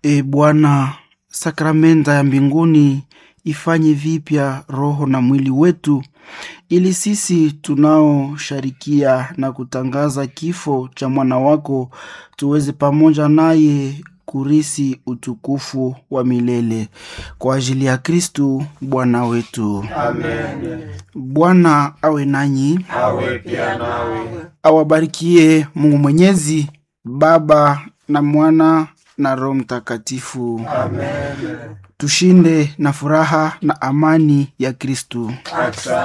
E Bwana, sakramenta ya mbinguni ifanye vipya roho na mwili wetu, ili sisi tunaosharikia na kutangaza kifo cha mwana wako tuweze pamoja naye kurisi utukufu wa milele kwa ajili ya Kristu Bwana wetu. Amen. Bwana awe nanyi, Awe pia nawe. awabarikie Mungu Mwenyezi, Baba na Mwana na Roho Mtakatifu. Amen. Tushinde na furaha na amani ya Kristu. Asante.